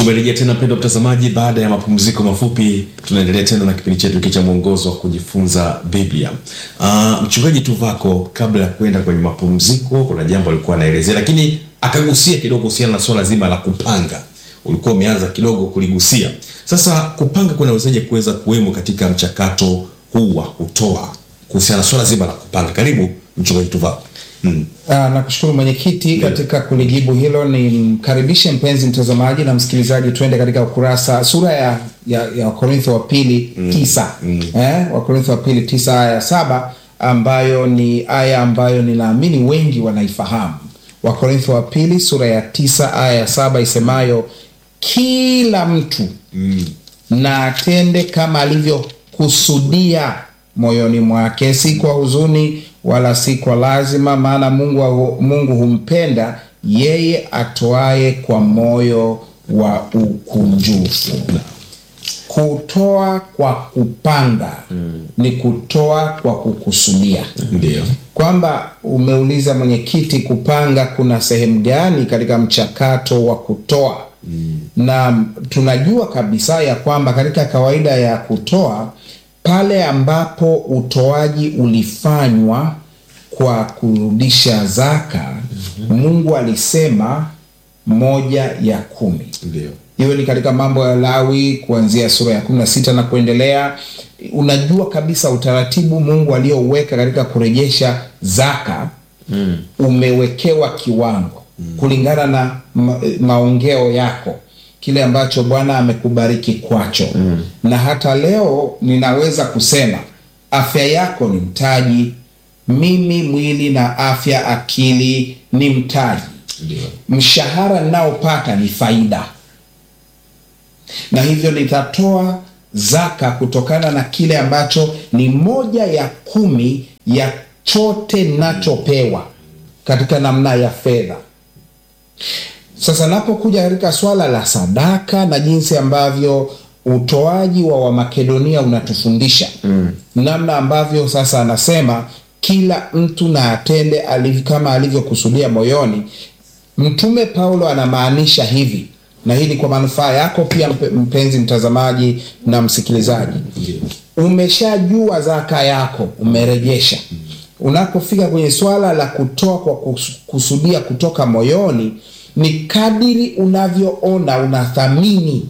Tumerejea tena mpendwa mtazamaji, baada ya mapumziko mafupi, tunaendelea tena na kipindi chetu hiki cha mwongozo wa kujifunza Biblia. Uh, mchungaji Tuvako, kabla ya kwenda kwenye mapumziko, kuna jambo alikuwa anaelezea, lakini akagusia kidogo kuhusiana na swala zima la kupanga. Ulikuwa umeanza kidogo kuligusia. Sasa kupanga kunawezaje kuweza kuwemo katika mchakato huu wa kutoa, kuhusiana na swala zima la kupanga? Karibu mchungaji Tuvako. Mm. Ah, nakushukuru mwenyekiti. Katika kulijibu hilo, ni mkaribishe mpenzi mtazamaji na msikilizaji, twende katika ukurasa sura ya ya, ya Wakorintho wa pili tisa eh, Wakorintho wa pili tisa aya ya saba ambayo ni aya ambayo ninaamini wengi wanaifahamu. Wakorintho wa pili sura ya tisa aya ya saba isemayo, kila mtu na atende kama alivyokusudia moyoni mwake, si kwa huzuni wala si kwa lazima, maana Mungu, Mungu humpenda yeye atoaye kwa moyo wa ukunjufu. Kutoa kwa kupanga ni kutoa kwa kukusudia Ndio. kwamba umeuliza mwenyekiti, kupanga kuna sehemu gani katika mchakato wa kutoa? Na tunajua kabisa ya kwamba katika kawaida ya kutoa, pale ambapo utoaji ulifanywa kwa kurudisha zaka, Mungu alisema moja ya kumi Ndio. iwe ni katika mambo ya Lawi kuanzia sura ya kumi na sita na kuendelea. Unajua kabisa utaratibu Mungu aliouweka katika kurejesha zaka umewekewa kiwango kulingana na ma maongeo yako, kile ambacho Bwana amekubariki kwacho. Na hata leo ninaweza kusema afya yako ni mtaji. Mimi mwili na afya, akili ni mtaji. Ndio. Mshahara ninaopata ni faida na hivyo nitatoa zaka kutokana na kile ambacho ni moja ya kumi ya chote nachopewa katika namna ya fedha. Sasa napokuja katika swala la sadaka na jinsi ambavyo utoaji wa Wamakedonia unatufundisha namna ambavyo sasa anasema kila mtu na atende aliv, kama alivyokusudia moyoni. Mtume Paulo anamaanisha hivi na hii ni kwa manufaa yako pia mpe- mpenzi mtazamaji na msikilizaji. Umeshajua zaka yako, umerejesha. Unapofika kwenye swala la kutoa kwa kus- kusudia kutoka moyoni, ni kadiri unavyoona unathamini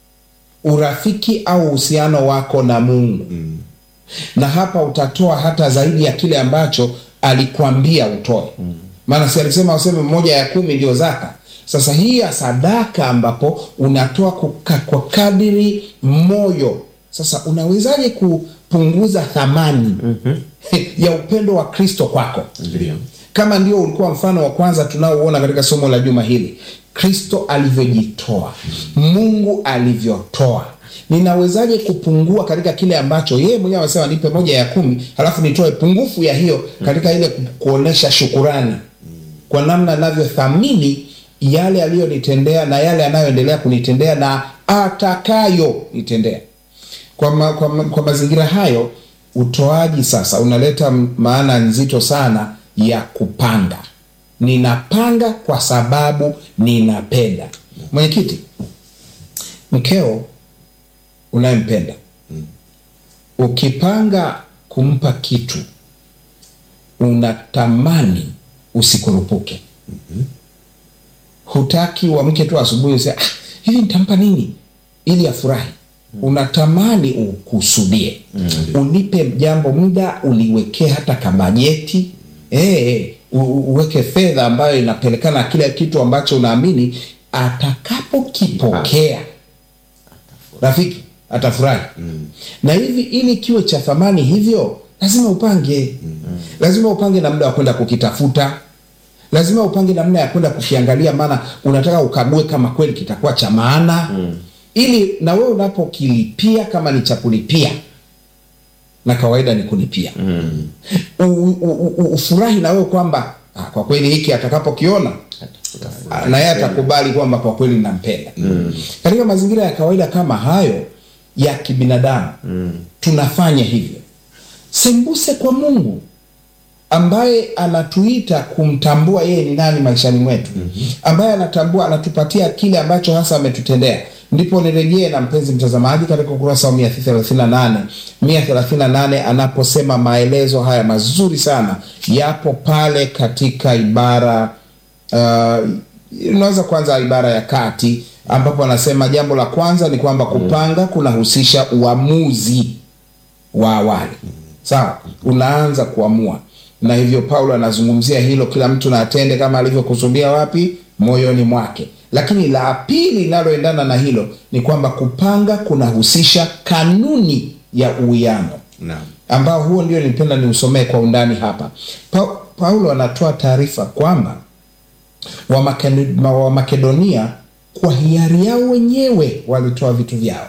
urafiki au uhusiano wako na Mungu na hapa utatoa hata zaidi ya kile ambacho alikwambia utoe. Maana si alisema useme moja ya kumi ndio zaka. Sasa hii ya sadaka ambapo unatoa kuka, kwa kadiri moyo. Sasa unawezaje kupunguza thamani ya upendo wa Kristo kwako? Ndio. kama ndio ulikuwa mfano wa kwanza tunaouona katika somo la juma hili, Kristo alivyojitoa, Mungu alivyotoa, ninawezaje kupungua katika kile ambacho yeye mwenyewe amesema nipe moja ya kumi, halafu nitoe pungufu ya hiyo katika ile ku- kuonesha shukurani kwa namna anavyothamini yale aliyonitendea na yale anayoendelea kunitendea na atakayo nitendea. Kwa, ma, kwa, ma, kwa mazingira hayo utoaji sasa unaleta m- maana nzito sana ya kupanga. Ninapanga kwa sababu ninapenda. Mwenyekiti, mkeo unayempenda ukipanga kumpa kitu unatamani usikurupuke. Hutaki uamke tu asubuhi useme ah, hivi nitampa nini ili afurahi. Unatamani ukusudie, unipe jambo muda, uliwekee hata kabajeti eh, u- u- uweke fedha ambayo inapelekana na kile kitu ambacho unaamini atakapokipokea rafiki atafurahi na hivi ili kiwe cha thamani hivyo lazima upange lazima upange na muda wa kwenda kukitafuta lazima upange namna ya kwenda kukiangalia maana unataka ukague kama kweli kitakuwa cha maana ili na wewe unapokilipia kama ni cha kulipia na kawaida ni kulipia U- u- u- u- ufurahi na wewe kwamba ah, kwa kweli hiki atakapokiona Ah, na yeye atakubali kwamba kwa kweli nampenda. Katika mazingira ya kawaida kama hayo ya kibinadamu tunafanya hivyo. Sembuse kwa Mungu ambaye anatuita kumtambua yeye ni nani maishani mwetu ambaye anatambua anatupatia kile ambacho hasa ametutendea ndipo nirejee na mpenzi mtazamaji katika ukurasa wa 138 138 anaposema maelezo haya mazuri sana yapo pale katika ibara uh, unaweza kwanza ibara ya kati ambapo anasema jambo la kwanza ni kwamba kupanga kunahusisha uamuzi wa awali sawa unaanza kuamua na hivyo paulo anazungumzia hilo kila mtu na atende kama alivyokusudia wapi moyoni mwake lakini la pili linaloendana na hilo ni kwamba kupanga kunahusisha kanuni ya uwiano Naam. ambao huo ndio nilipenda niusomee kwa undani hapa pa, paulo anatoa taarifa kwamba Wamakeni- ma- wamakedonia kwa hiari yao wenyewe walitoa vitu vyao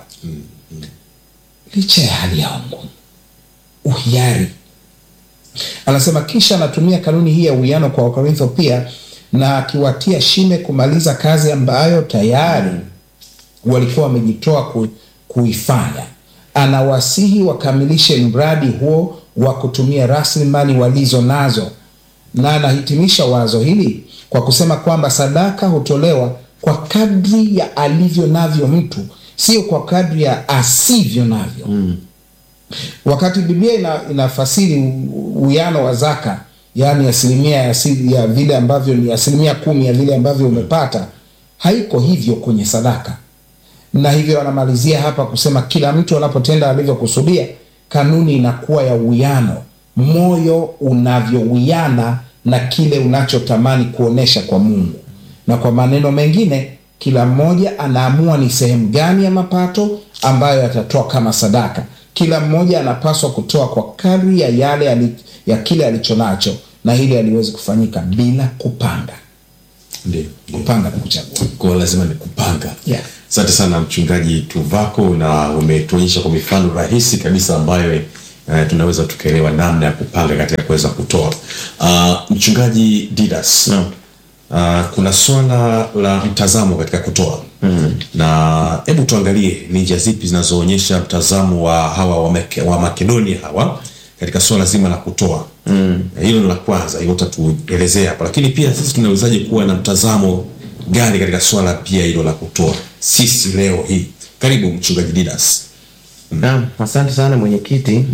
licha ya hali yao ngumu uhiari anasema kisha anatumia kanuni hii ya uwiano kwa wakorintho pia na akiwatia shime kumaliza kazi ambayo tayari walikuwa wamejitoa ku, kuifanya anawasihi wakamilishe mradi huo wa kutumia rasilimali walizo nazo na anahitimisha wazo hili kwa kusema kwamba sadaka hutolewa kwa kadri ya alivyo navyo mtu sio kwa kadri ya asivyo navyo mm. wakati biblia ina, inafasiri u- uwiano wa zaka yaani asilimia ya, asili- ya vile ambavyo ni asilimia kumi ya vile ambavyo umepata haiko hivyo kwenye sadaka na hivyo anamalizia hapa kusema kila mtu anapotenda alivyokusudia kanuni inakuwa ya uwiano moyo unavyowiana na kile unachotamani kuonesha kwa mungu na kwa maneno mengine kila mmoja anaamua ni sehemu gani ya mapato ambayo atatoa kama sadaka kila mmoja anapaswa kutoa kwa kadri ya yale ali, ya kile alichonacho na hili aliwezi kufanyika bila kupanga Ndio. kupanga na kuchagua Kwa hiyo lazima ni kupanga. Yeah. Asante sana mchungaji Tuvako, na umetuonyesha kwa mifano rahisi kabisa ambayo eh, tunaweza tukaelewa namna ya kupanga katika kuweza kutoa. Uh, mchungaji Didas, Naam. uh, kuna swala la mtazamo katika kutoa mm. na hebu tuangalie ni njia zipi zinazoonyesha mtazamo wa hawa wa, Make, wa Makedonia hawa katika swala zima la kutoa mm. hilo ni la kwanza, hilo utatuelezea hapa, lakini pia sisi tunawezaje kuwa na mtazamo gani katika swala pia hilo la kutoa sisi leo hii? Karibu mchungaji Didas. Naam, asante sana mwenyekiti.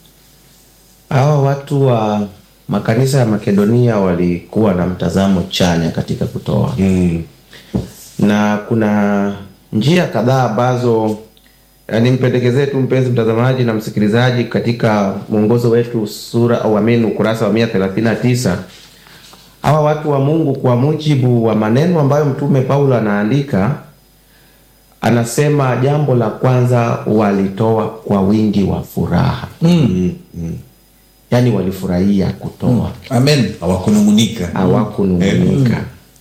Hawa watu wa makanisa ya Makedonia walikuwa na mtazamo chanya katika kutoa Mm. na kuna njia kadhaa ambazo eh, nimpendekezee tu mpenzi mtazamaji na msikilizaji katika mwongozo wetu sura au amini ukurasa wa mia thelathini na tisa hawa watu wa Mungu kwa mujibu wa maneno ambayo mtume Paulo anaandika anasema jambo la kwanza walitoa kwa wingi wa furaha Mm. Mm. yaani walifurahia kutoa amen Hawakunung'unika. hawakunung'unika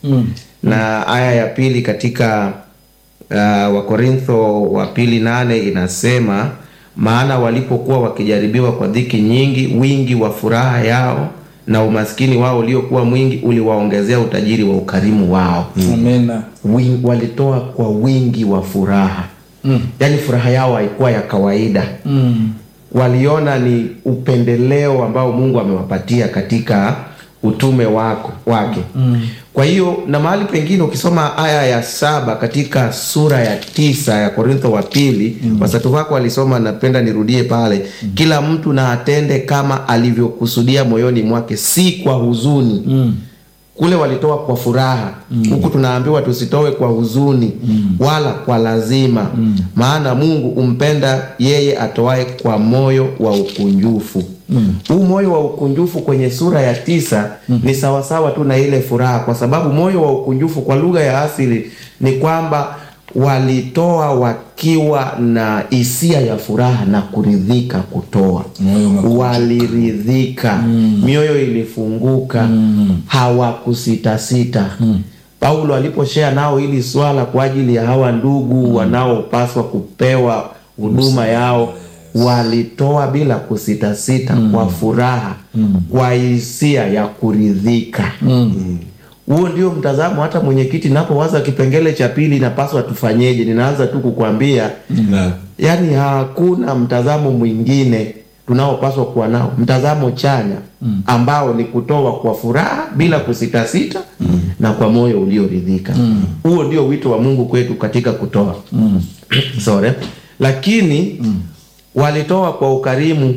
na aya ya pili katika uh, wakorintho wa pili nane inasema maana walipokuwa wakijaribiwa kwa dhiki nyingi wingi wa furaha yao na umaskini wao uliokuwa mwingi uliwaongezea utajiri wa ukarimu wao amen Win, walitoa kwa wingi wa furaha mm. yaani furaha yao haikuwa ya kawaida mm. waliona ni upendeleo ambao mungu amewapatia katika utume wako, wake mm. kwa hiyo na mahali pengine ukisoma aya ya saba katika sura ya tisa ya korintho wa pili mm. wasatu wako walisoma napenda nirudie pale mm. kila mtu na atende kama alivyokusudia moyoni mwake si kwa huzuni mm kule walitoa kwa furaha huku tunaambiwa tusitoe kwa huzuni wala kwa lazima maana mungu umpenda yeye atoae kwa moyo wa ukunjufu huu moyo wa ukunjufu kwenye sura ya tisa ni sawasawa tu na ile furaha kwa sababu moyo wa ukunjufu kwa lugha ya asili ni kwamba walitoa wakiwa na hisia ya furaha na kuridhika kutoa Moyo umekunjuka. waliridhika mioyo ilifunguka hawakusitasita paulo aliposhea nao hili swala kwa ajili ya hawa ndugu wanaopaswa kupewa huduma yao walitoa bila kusitasita kwa furaha kwa hisia ya kuridhika huo ndio mtazamo hata mwenyekiti napowaza kipengele cha pili inapaswa tufanyeje ninaanza tu kukwambia Na yaani hakuna mtazamo mwingine tunaopaswa kuwa nao, mtazamo chanya ambao ni kutoa kwa furaha bila kusitasita na kwa moyo ulioridhika. Huo ndio wito wa Mungu kwetu katika kutoa. Sorry. Lakini walitoa kwa ukarimu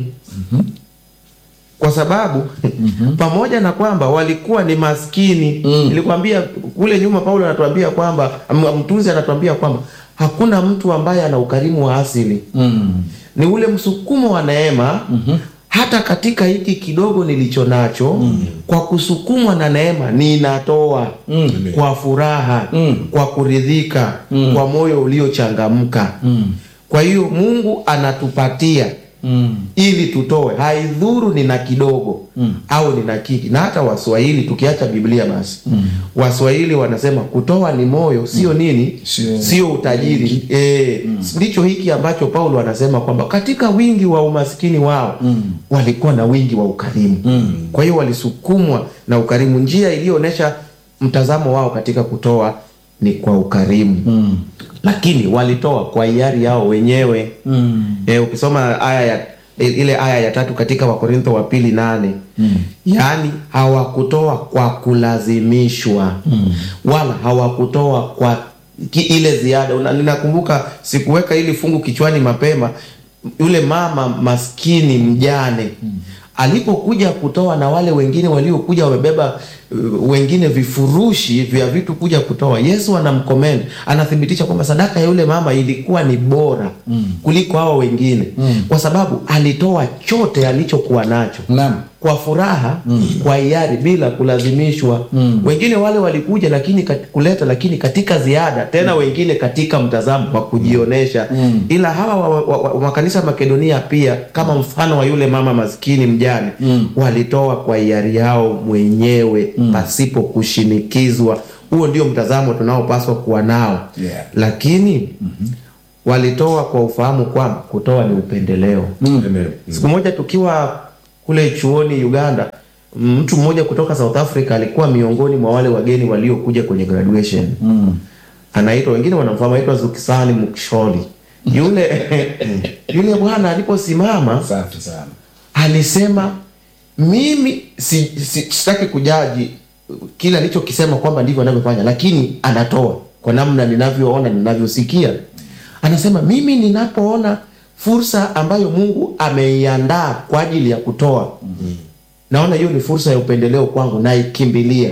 kwa sababu pamoja na kwamba walikuwa ni maskini nilikwambia kule nyuma, Paulo anatuambia kwamba m- mtunzi anatuambia kwamba hakuna mtu ambaye ana ukarimu wa asili ni ule msukumo wa neema hata katika hiki kidogo nilicho nacho kwa kusukumwa na neema ninatoa kwa furaha kwa kuridhika kwa moyo uliochangamka kwa hiyo Mungu anatupatia ili tutoe, haidhuru nina kidogo au nina kiki. Na hata Waswahili tukiacha Biblia basi, Waswahili wanasema kutoa ni moyo, sio nini, Sio- sio utajiri. Eh, ndicho hiki ambacho Paulo anasema kwamba katika wingi wa umaskini wao walikuwa na wingi wa ukarimu. Kwa hiyo walisukumwa na ukarimu. Njia iliyoonyesha mtazamo wao katika kutoa ni kwa ukarimu lakini walitoa kwa hiari yao wenyewe e, ukisoma aya ya ile aya ya tatu katika Wakorintho wa pili nane yaani hawakutoa kwa kulazimishwa wala hawakutoa kwa ki, ile ziada. Una- Ninakumbuka sikuweka hili fungu kichwani mapema, yule mama maskini mjane alipokuja kutoa na wale wengine waliokuja wamebeba uh, wengine vifurushi vya vitu kuja kutoa, Yesu anamkomend, anathibitisha kwamba sadaka ya yule mama ilikuwa ni bora kuliko hao wengine kwa sababu alitoa chote alichokuwa nacho Naam. kwa furaha kwa hiari bila kulazimishwa. Wengine wale walikuja lakini kat- kuleta lakini katika ziada tena, wengine katika mtazamo wa kujionesha. Ila hawa wa, wa, wa, wa makanisa ya Makedonia pia kama mfano wa yule mama maskini mjane walitoa kwa hiari yao mwenyewe pasipo kushinikizwa. Huo ndio mtazamo tunaopaswa kuwa nao Yeah. lakini walitoa kwa ufahamu kwamba kutoa ni upendeleo. Amen. Siku moja tukiwa kule chuoni Uganda, mtu mmoja kutoka South Africa alikuwa miongoni mwa wale wageni waliokuja kwenye graduation. Anaitwa wengine wanamfahamu, anaitwa Zukisani Muksholi. Yule yule bwana aliposimama Safi sana. alisema mimi si, si, sitaki kujaji kile alichokisema kwamba ndivyo anavyofanya, lakini anatoa kwa namna ninavyoona, ninavyosikia. Anasema mimi ninapoona fursa ambayo Mungu ameiandaa kwa ajili ya kutoa, naona hiyo ni fursa ya upendeleo kwangu, naikimbilia.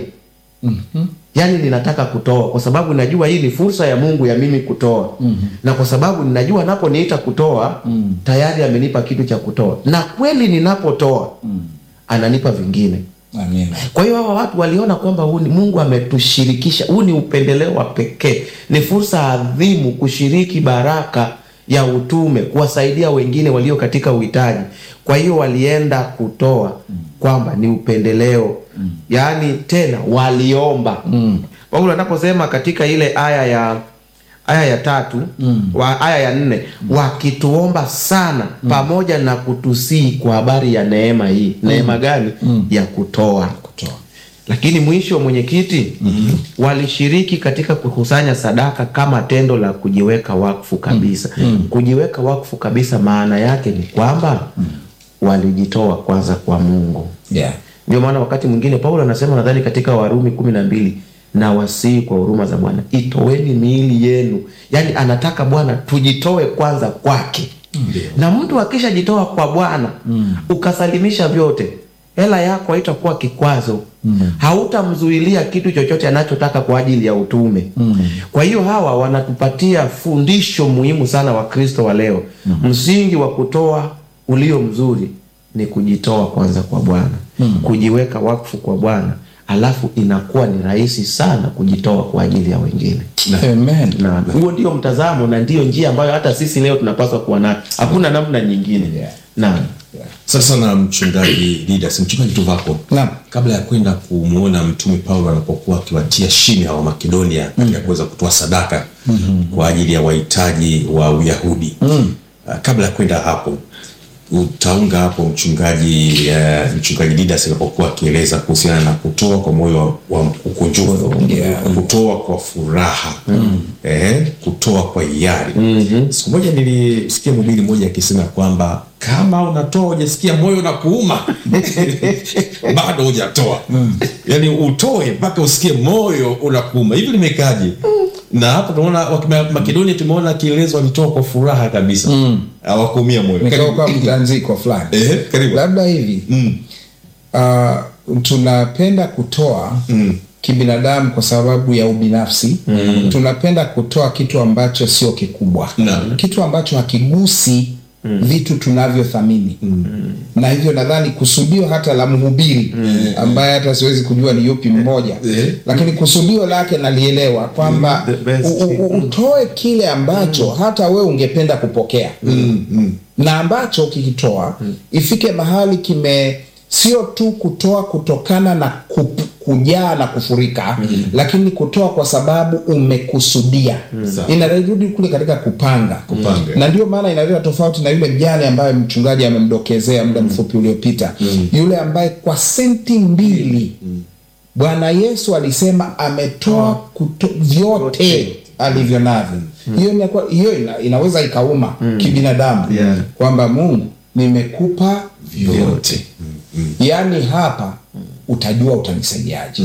Yaani ninataka kutoa kwa sababu najua hii ni fursa ya Mungu ya mimi kutoa na kwa sababu ninajua anaponiita kutoa tayari amenipa kitu cha kutoa, na kweli ninapotoa ananipa vingine. Amina. Kwa hiyo hawa watu waliona kwamba huu ni Mungu ametushirikisha, huu ni upendeleo wa pekee, ni fursa adhimu kushiriki baraka ya utume, kuwasaidia wengine walio katika uhitaji. Kwa hiyo walienda kutoa kwamba ni upendeleo, yaani tena waliomba. Paulo anaposema katika ile aya ya aya ya tatu wa, aya ya nne wakituomba sana pamoja na kutusii kwa habari ya neema hii. Neema gani? Ya kutoa. Kutoa. Lakini mwisho, mwenyekiti, walishiriki katika kukusanya sadaka kama tendo la kujiweka wakfu kabisa. Kujiweka wakfu kabisa, maana yake ni kwamba walijitoa kwanza kwa Mungu. Yeah. Ndio maana wakati mwingine Paulo anasema nadhani katika Warumi kumi na mbili na wasii kwa huruma za Bwana itoweni miili yenu, yaani anataka Bwana tujitoe kwanza kwake. Na mtu akishajitoa kwa Bwana ukasalimisha vyote, hela yako haitakuwa kikwazo, hautamzuilia kitu chochote anachotaka kwa ajili ya utume. Kwa hiyo hawa wanatupatia fundisho muhimu sana wa Kristo wa leo. Msingi wa kutoa ulio mzuri ni kujitoa kwanza kwa Bwana, kujiweka wakfu kwa Bwana, alafu inakuwa ni rahisi sana kujitoa kwa ajili ya wengine. Amen. Na huo ndio mtazamo na ndiyo njia ambayo hata sisi leo tunapaswa kuwa nayo, hakuna namna nyingine. Yeah. Naam. Sasa na mchungaji Didas, mchungaji Tuvako, Naam. kabla ya kwenda kumwona mtume Paulo anapokuwa akiwatia shime hawa Makedonia katika kuweza kutoa sadaka kwa ajili ya wahitaji wa Uyahudi Ah, kabla ya kwenda hapo utaunga hapo mchungaji eh, mchungaji Didas alipokuwa akieleza kuhusiana na kutoa kwa moyo wa ukunjufu Yeah. kutoa kwa furaha eh, kutoa kwa hiari siku moja nilisikia mhubiri mmoja akisema kwamba kama unatoa hujasikia moyo na kuuma bado hujatoa yaani utoe mpaka usikie moyo unakuuma hivi limekaje na hapo tunaona wakima- makedonia tumeona kielezo walitoa kwa furaha kabisa hawakuumia moyo nikawa Karibu. kwa mtanziko fulani Ehe, karibu. labda hivi Mm. uh, tunapenda kutoa Mm. kibinadamu kwa sababu ya ubinafsi mm. tunapenda kutoa kitu ambacho sio kikubwa Naam. kitu ambacho hakigusi mm. vitu tunavyothamini mm. na hivyo nadhani kusudio hata la mhubiri mm. ambaye hata siwezi kujua ni yupi mmoja Eh. lakini kusudio lake nalielewa kwamba The best. u- u- u- utoe kile ambacho hata we ungependa kupokea Mm, mm. na ambacho ukikitoa ifike mahali kime sio tu kutoa kutokana na kup, kujaa na kufurika lakini kutoa kwa sababu umekusudia Sawa. inarudi kule katika kupanga Kupanga. na ndio maana inaleta tofauti na yule mjane ambaye mchungaji amemdokezea muda mfupi uliopita yule ambaye kwa senti mbili bwana yesu alisema ametoa kuto, vyote alivyo navyo hiyo inakuwa- hiyo ina, inaweza ikauma kibinadamu Yeah. kwamba mungu nimekupa vyote yaani hapa utajua utanisaidiaje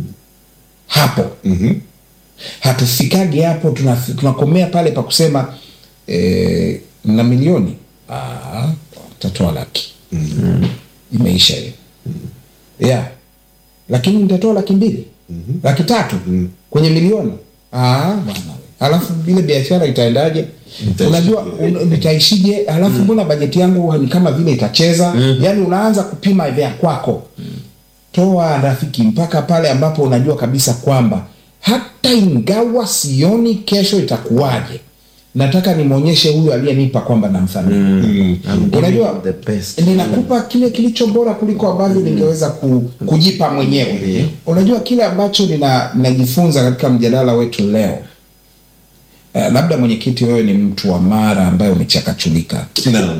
hapo Mhm. hatufikagi hapo tunaf- tunakomea pale pa kusema eh, na milioni Ah, utatoa laki imeisha hiyo yeah. lakini nitatoa laki mbili laki tatu kwenye milioni Ah, bwana we. alafu ile biashara itaendaje Itaishije? unajua un, nitaishije alafu mbona bajeti yangu ni kama vile itacheza yaani unaanza kupima vya kwako toa rafiki mpaka pale ambapo unajua kabisa kwamba hata ingawa sioni kesho itakuwaje nataka nimwonyeshe huyu aliyenipa kwamba namthamini I'm giving Unajua, you the best. ninakupa kile kilicho bora kuliko ambavyo ningeweza ku, kujipa mwenyewe unajua kile ambacho nina- ninajifunza katika mjadala wetu leo Uh, labda mwenyekiti wewe ni mtu wa mara ambaye umechakachulika Naam.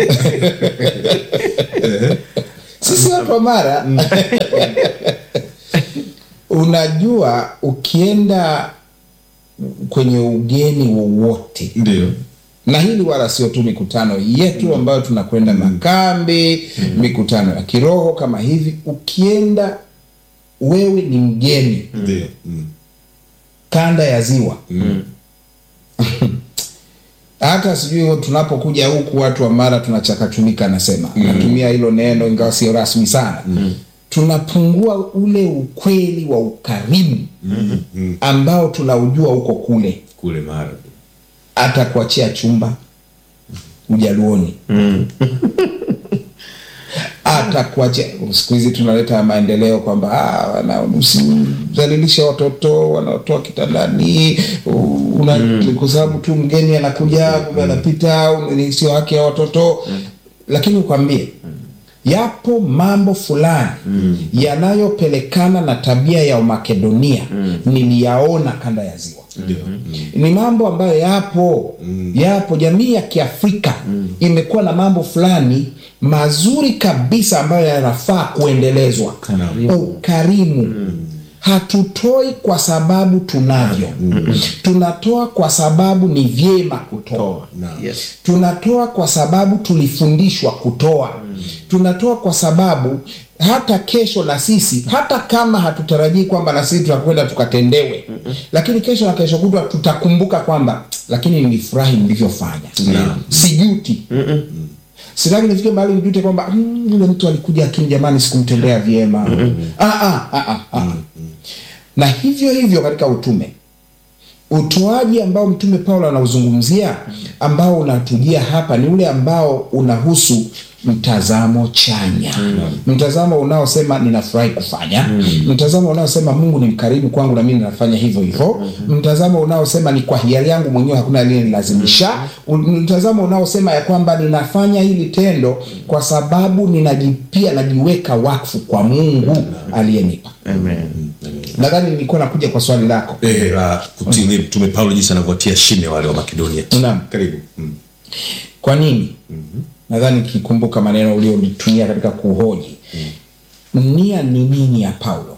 sisi watu wa mara unajua ukienda kwenye ugeni wowote ndio na hili wala sio tu mikutano yetu ambayo tunakwenda makambi mikutano ya kiroho kama hivi ukienda wewe ni mgeni ndio Mm. kanda ya ziwa hata sijui tunapokuja huku watu wa mara tunachakachulika nasema natumia hilo neno ingawa sio rasmi sana tunapungua ule ukweli wa ukarimu ambao tunaujua huko kule kule mara hata kuachia chumba ujaluoni hata kuachia siku hizi tunaleta maendeleo kwamba ah, wana- usizalilishe watoto wanaotoa kitandani u- una, kwa sababu tu mgeni anakuja kumbe anapita u- ni sio haki ya watoto lakini ukwambie yapo mambo fulani yanayopelekana na tabia ya Makedonia niliyaona kanda ya ziwa ndio ni mambo ambayo yapo yapo jamii ya kiafrika imekuwa na mambo fulani mazuri kabisa ambayo yanafaa kuendelezwa Naam. ukarimu hatutoi kwa sababu tunavyo tunatoa kwa sababu ni vyema kutoa Naam. Yes. tunatoa kwa sababu tulifundishwa kutoa tunatoa kwa sababu hata kesho na sisi hata kama hatutarajii kwamba na sisi tutakwenda tukatendewe lakini kesho na kesho kutwa tutakumbuka kwamba lakini nilifurahi nilivyofanya Naam. sijuti sitaki nifike mahali nijute kwamba "Mm, yule mtu alikuja lakini jamani sikumtendea vyema ah, ah, ah, ah, ah. na hivyo hivyo katika utume utoaji ambao mtume paulo anauzungumzia ambao unatujia hapa ni ule ambao unahusu mtazamo chanya mtazamo unaosema ninafurahi kufanya mtazamo unaosema mungu ni mkarimu kwangu na mimi ninafanya hivyo hivyo mtazamo unaosema ni kwa hiari yangu mwenyewe hakuna aliyenilazimisha U- mtazamo unaosema ya kwamba ninafanya hili tendo kwa sababu ninajipia najiweka wakfu kwa mungu aliyenipa Amen. nadhani nilikuwa nakuja kwa swali lako Eh, la kutii mtume paulo jinsi anavyotia shime wale wa makedonia Naam. karibu Mm. kwa nini nadhani kikumbuka maneno ulionitumia katika kuhoji nia ni nini ya paulo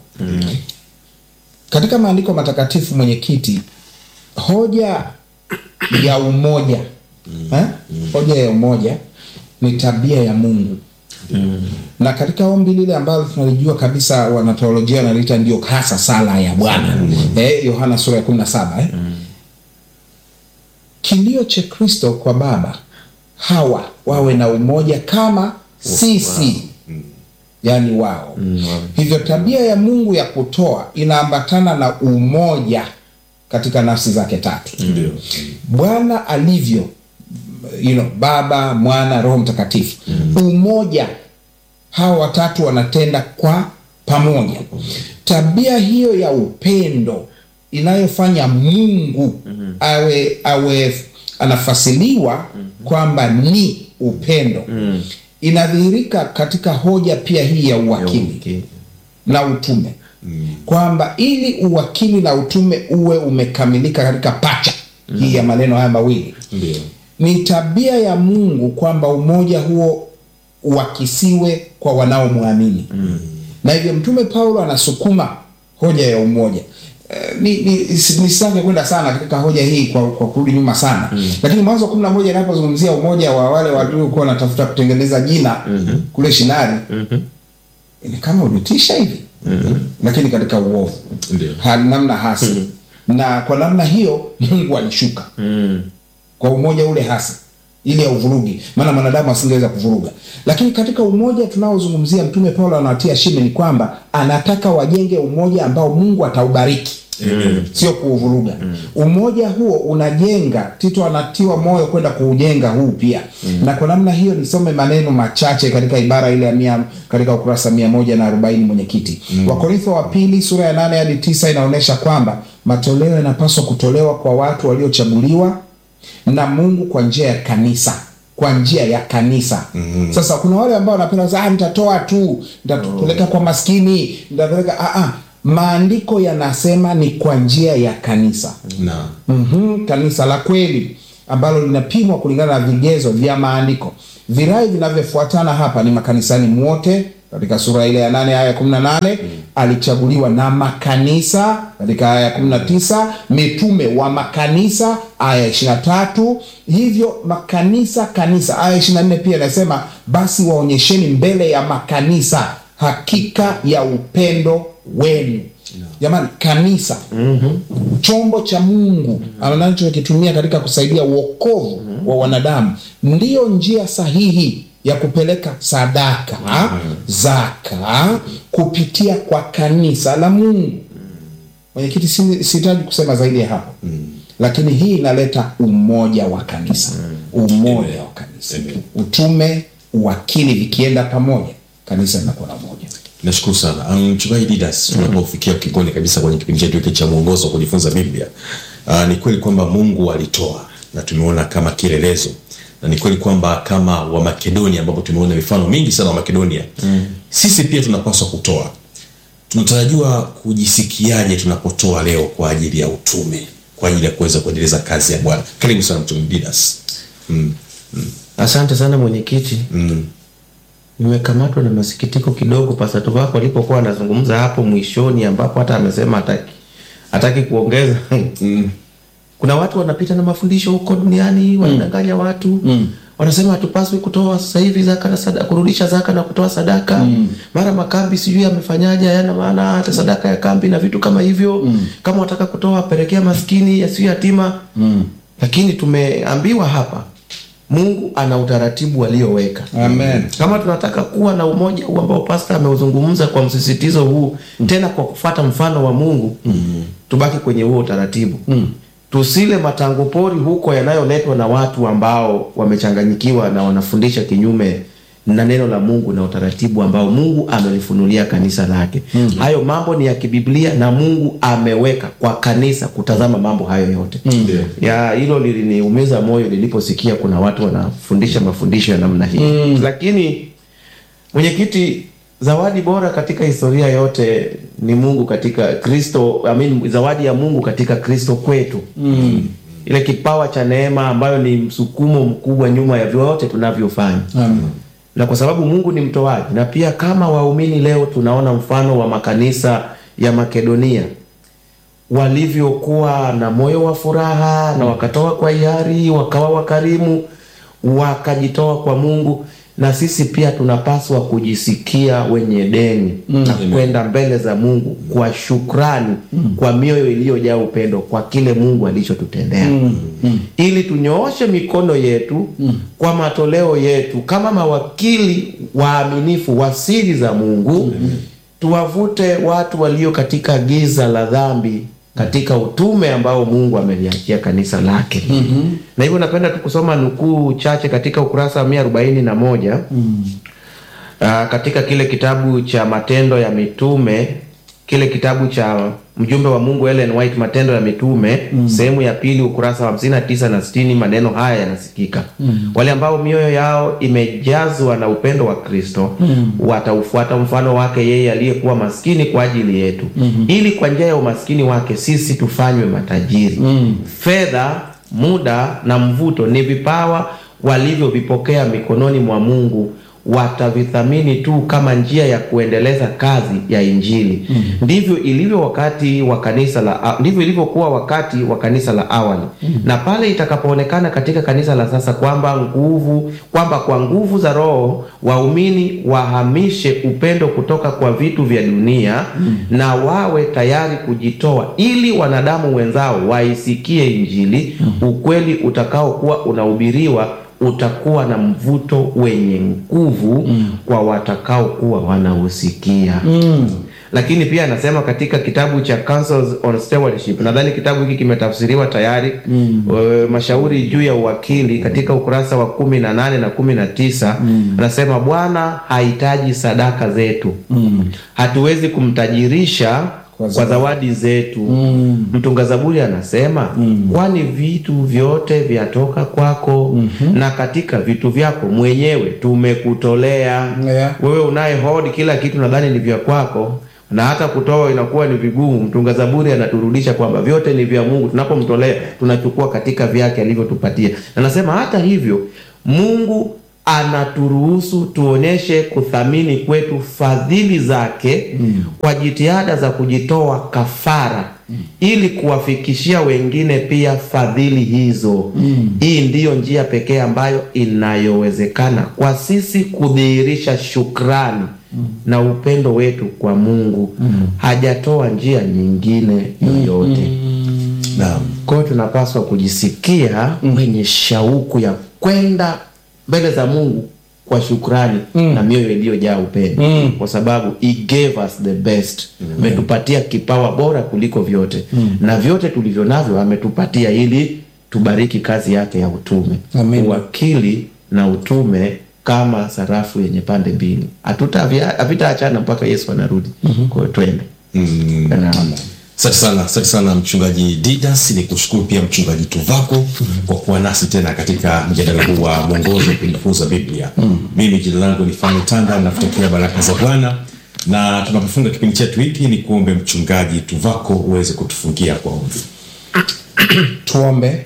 katika maandiko matakatifu mwenyekiti hoja ya umoja eh? hoja ya umoja ni tabia ya Mungu na katika ombi lile ambalo tunalijua kabisa wanateolojia wanaliita ndio hasa sala ya Bwana eh, Yohana sura ya 17 eh. Kilio cha Kristo kwa Baba hawa wawe na umoja kama sisi yaani wao. Hivyo tabia ya Mungu ya kutoa inaambatana na umoja katika nafsi zake tatu. Ndio. Bwana alivyo you know, Baba, Mwana, Roho Mtakatifu. Umoja, hawa watatu wanatenda kwa pamoja. Tabia hiyo ya upendo inayofanya Mungu awe awe anafasiliwa kwamba ni upendo inadhihirika katika hoja pia hii ya uwakili Okay. na utume kwamba ili uwakili na utume uwe umekamilika katika pacha hii ya maneno haya mawili Ndio. ni tabia ya Mungu kwamba umoja huo uakisiwe kwa wanaomwamini na hivyo Mtume Paulo anasukuma hoja ya umoja. Eh, ni ni nisitake kwenda sana katika hoja hii kwa, kwa kurudi nyuma sana lakini Mwanzo kumi na moja inapozungumzia umoja wa wale waliokuwa wanatafuta kutengeneza jina kule Shinari ni kama ulitisha hivi lakini katika uovu Ndio. ha, namna hasi na kwa namna hiyo Mungu alishuka kwa umoja ule hasa ili auvurugi, maana mwanadamu asingeweza kuvuruga. Lakini katika umoja tunaozungumzia, Mtume Paulo anawatia shime ni kwamba anataka wajenge umoja ambao Mungu ataubariki sio kuuvuruga. Umoja huo unajenga. Tito anatiwa moyo kwenda kuujenga huu pia na kwa namna hiyo, nisome maneno machache katika ibara ile ya mia, katika ukurasa mia moja na arobaini mwenyekiti. Wakorintho wa pili sura ya nane hadi tisa inaonyesha kwamba matoleo yanapaswa kutolewa kwa watu waliochaguliwa na Mungu kwa njia ya kanisa kwa njia ya kanisa. Sasa kuna wale ambao wanapenda sasa, ah, nitatoa tu, nitapeleka kwa maskini, nitapeleka ah, ah. Maandiko yanasema ni kwa njia ya kanisa. Na Mhm, kanisa la kweli ambalo linapimwa kulingana na vigezo vya maandiko. Virai vinavyofuatana hapa ni makanisani mwote katika sura ile ya nane aya ya kumi na nane alichaguliwa na makanisa katika aya ya kumi na tisa mitume wa makanisa aya ya ishirini na tatu hivyo makanisa kanisa aya ya ishirini na nne pia inasema basi waonyesheni mbele ya makanisa hakika ya upendo wenu jamani kanisa chombo cha mungu anachokitumia katika kusaidia uokovu wa wanadamu ndiyo njia sahihi ya kupeleka sadaka zaka kupitia kwa kanisa la mungu mwenyekiti si- sihitaji kusema zaidi ya hapo lakini hii inaleta umoja wa kanisa umoja wa kanisa utume uwakili vikienda pamoja kanisa linakuwa na umoja nashukuru sana Um, mchungaji Didas, tunapofikia kikoni kabisa kwenye kipindi chetu hiki cha mwongozo wa kujifunza Biblia, uh, ni kweli kwamba Mungu alitoa na tumeona kama kielelezo, na ni kweli kwamba kama wa Makedonia, ambapo tumeona mifano mingi sana wa Makedonia, sisi pia tunapaswa kutoa. Tunatarajiwa kujisikiaje tunapotoa leo kwa ajili ya utume, kwa ajili ya kuweza kuendeleza kazi ya Bwana? Karibu sana mchungaji Didas. Mm. Asante sana mwenyekiti. Mm. Nimekamatwa na masikitiko kidogo Pastor wako alipokuwa anazungumza hapo mwishoni, ambapo hata amesema hataki hataki kuongeza. Kuna watu wanapita na mafundisho huko duniani wanadanganya watu wanasema hatupaswi kutoa sasa hivi zaka na sadaka, kurudisha zaka na kutoa sadaka. Mara makambi sijui amefanyaje, hayana maana hata sadaka ya kambi na vitu kama hivyo. Kama wataka kutoa pelekea maskini yasiyo yatima. Lakini tumeambiwa hapa Mungu ana utaratibu alioweka. Amen. Kama tunataka kuwa na umoja huu ambao pasta ameuzungumza kwa msisitizo huu, tena kwa kufuata mfano wa Mungu, tubaki kwenye huo utaratibu. Tusile matango pori huko yanayoletwa na watu ambao wamechanganyikiwa na wanafundisha kinyume na neno la Mungu na utaratibu ambao Mungu amelifunulia kanisa lake. Hayo mambo ni ya kibiblia na Mungu ameweka kwa kanisa kutazama mambo hayo yote. Ya hilo liliniumiza moyo niliposikia kuna watu wanafundisha mafundisho ya namna hii. Lakini mwenyekiti, zawadi bora katika historia yote ni Mungu katika Kristo, I mean, zawadi ya Mungu katika Kristo kwetu ile kipawa cha neema ambayo ni msukumo mkubwa nyuma ya vyote tunavyofanya Amen. na kwa sababu Mungu ni mtoaji, na pia kama waumini leo tunaona mfano wa makanisa ya Makedonia walivyokuwa na moyo wa furaha na wakatoa kwa hiari, wakawa wakarimu, wakajitoa kwa Mungu, na sisi pia tunapaswa kujisikia wenye deni na kwenda mbele za Mungu kwa shukrani, kwa mioyo iliyojaa upendo kwa kile Mungu alichotutendea, ili tunyooshe mikono yetu kwa matoleo yetu kama mawakili waaminifu wa siri za Mungu, tuwavute watu walio katika giza la dhambi katika utume ambao Mungu ameliachia kanisa lake. Na hivyo napenda tu kusoma nukuu chache katika ukurasa wa mia arobaini na moja Ah, katika kile kitabu cha Matendo ya Mitume, kile kitabu cha mjumbe wa Mungu Ellen White, Matendo ya Mitume, sehemu ya pili, ukurasa wa hamsini na tisa na sitini, maneno haya yanasikika: wale ambao mioyo yao imejazwa na upendo wa Kristo wataufuata mfano wake yeye aliyekuwa maskini kwa ajili yetu, ili kwa njia ya umaskini wake sisi tufanywe matajiri. Fedha, muda na mvuto ni vipawa walivyovipokea mikononi mwa Mungu watavithamini tu kama njia ya kuendeleza kazi ya Injili. Ndivyo ilivyo wakati wa kanisa la ndivyo ilivyokuwa wakati wa kanisa la awali, na pale itakapoonekana katika kanisa la sasa kwamba nguvu kwamba kwa nguvu za Roho waumini wahamishe upendo kutoka kwa vitu vya dunia na wawe tayari kujitoa ili wanadamu wenzao waisikie Injili, ukweli utakaokuwa unahubiriwa utakuwa na mvuto wenye nguvu kwa watakaokuwa wanausikia. Lakini pia anasema katika kitabu cha Counsels on Stewardship, nadhani kitabu hiki kimetafsiriwa tayari, e, mashauri juu ya uwakili, katika ukurasa wa kumi na nane na kumi na tisa anasema Bwana hahitaji sadaka zetu, hatuwezi kumtajirisha Kwa kwa zawadi zetu. Mtunga Zaburi anasema kwani vitu vyote vyatoka kwako, na katika vitu vyako mwenyewe tumekutolea. Yeah. Wewe unaye hodi kila kitu, nadhani ni vya kwako, na hata kutoa inakuwa ni vigumu. Mtunga Zaburi anaturudisha kwamba vyote ni vya Mungu, tunapomtolea tunachukua katika vyake alivyotupatia. Na anasema hata hivyo Mungu anaturuhusu tuonyeshe kuthamini kwetu fadhili zake kwa jitihada za kujitoa kafara ili kuwafikishia wengine pia fadhili hizo. Hii ndiyo njia pekee ambayo inayowezekana kwa sisi kudhihirisha shukrani na upendo wetu kwa Mungu. Hajatoa njia nyingine yoyote. Naam. Kwa hiyo tunapaswa kujisikia wenye shauku ya kwenda mbele za Mungu kwa shukrani na mioyo iliyojaa upendo, kwa sababu he gave us the best. Ametupatia kipawa bora kuliko vyote, na vyote tulivyo navyo ametupatia ili tubariki kazi yake ya utume, Amen. uwakili na utume kama sarafu yenye pande mbili, Hatutavia- havitaachana mpaka Yesu anarudi. Kwa hiyo twende. Naam. Asante sana, asante sana mchungaji Didas. Ni kushukuru pia mchungaji Tuvako kwa kuwa nasi tena katika mjadala huu wa mwongozo wa kujifunza Biblia. Mimi jina langu ni Fani Tanda, nakutakia baraka za Bwana, na tunapofunga kipindi chetu hiki ni kuombe mchungaji Tuvako uweze kutufungia kwa ombi. Tuombe.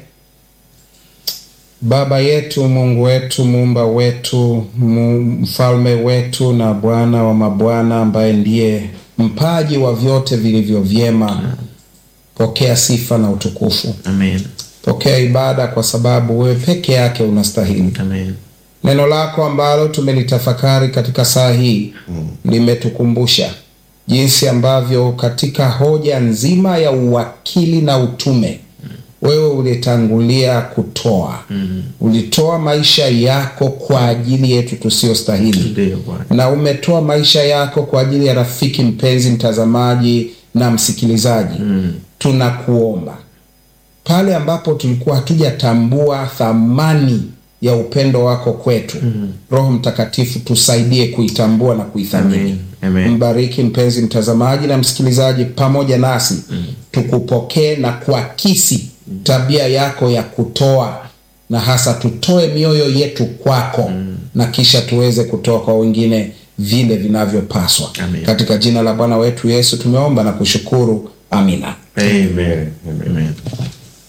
Baba yetu, Mungu wetu, muumba wetu, mu- mfalme wetu na Bwana wa mabwana, ambaye ndiye mpaji wa vyote vilivyo vyema, pokea sifa na utukufu, Amen. pokea ibada, kwa sababu wewe peke yake unastahili. Amen. Neno lako ambalo tumelitafakari katika saa hii limetukumbusha jinsi ambavyo katika hoja nzima ya uwakili na utume wewe ulitangulia kutoa, ulitoa maisha yako kwa ajili yetu tusiyostahili, Ndiyo Bwana. na umetoa maisha yako kwa ajili ya rafiki mpenzi, mtazamaji na msikilizaji. Tunakuomba pale ambapo tulikuwa hatujatambua thamani ya upendo wako kwetu, Roho Mtakatifu tusaidie kuitambua na kuithamini. Amen. Amen. Mbariki mpenzi mtazamaji na msikilizaji pamoja nasi, tukupokee na kuakisi tabia yako ya kutoa, na hasa tutoe mioyo yetu kwako, na kisha tuweze kutoa kwa wengine vile vinavyopaswa. Amen. Katika jina la Bwana wetu Yesu tumeomba na kushukuru, amina. Amen. Amen.